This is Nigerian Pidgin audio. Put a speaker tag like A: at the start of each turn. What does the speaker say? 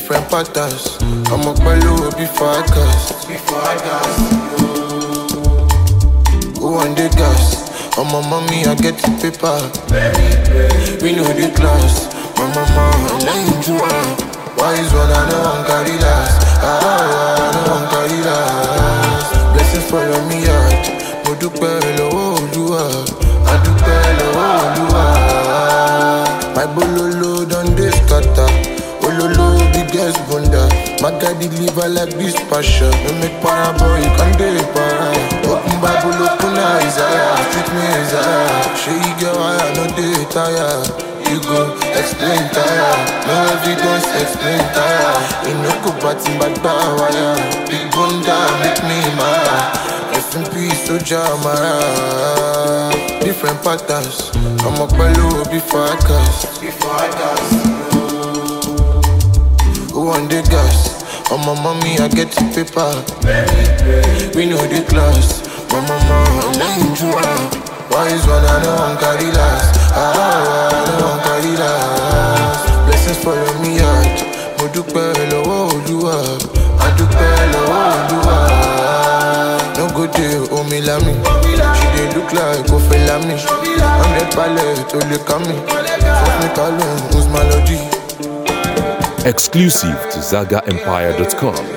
A: different patterns. I'm up below before I cast. Before I cast. Who on the gas? On my mommy, I get the paper. We know the class. My mama, I learn to run. Why is one I know I'm carry last? Ah, I know I'm carry last. Blessings follow me out. Mo dúpẹ́ lọ́wọ́ Olúwa. A dúpẹ́ lọ́wọ́ Olúwa. My bololo don dey scatter. Ololo biggest bunda. My guy deliver like this passion. No make para boy, you can dey para. Open Bible, open Isaiah. Treat me Isaiah. Shey you get why I no dey tire. You go explain tire. No evidence, explain tire. You no go party bad wire. Big bunda make me mad. Rest in peace, Soja Amara. Different patterns. I'm up below before I cast. Before I cast. Who on the gas? On my mommy, I get the paper. We know the class. My mama, I learn to run. Why is one I know I'm carry last? Ah, I know I'm carry last. Blessings follow me out. Mo dúpẹ́ lọ́wọ́ Olúwa. A dúpẹ́ lọ́wọ́ Olúwa. No go dey omi lami. She dey look like Kofi Lami. Hundred palẹ̀ tó lè ká mi. Fọ́fún mi ká lóhùn, who's my lodi?
B: Exclusive to ZagaEmpire.com.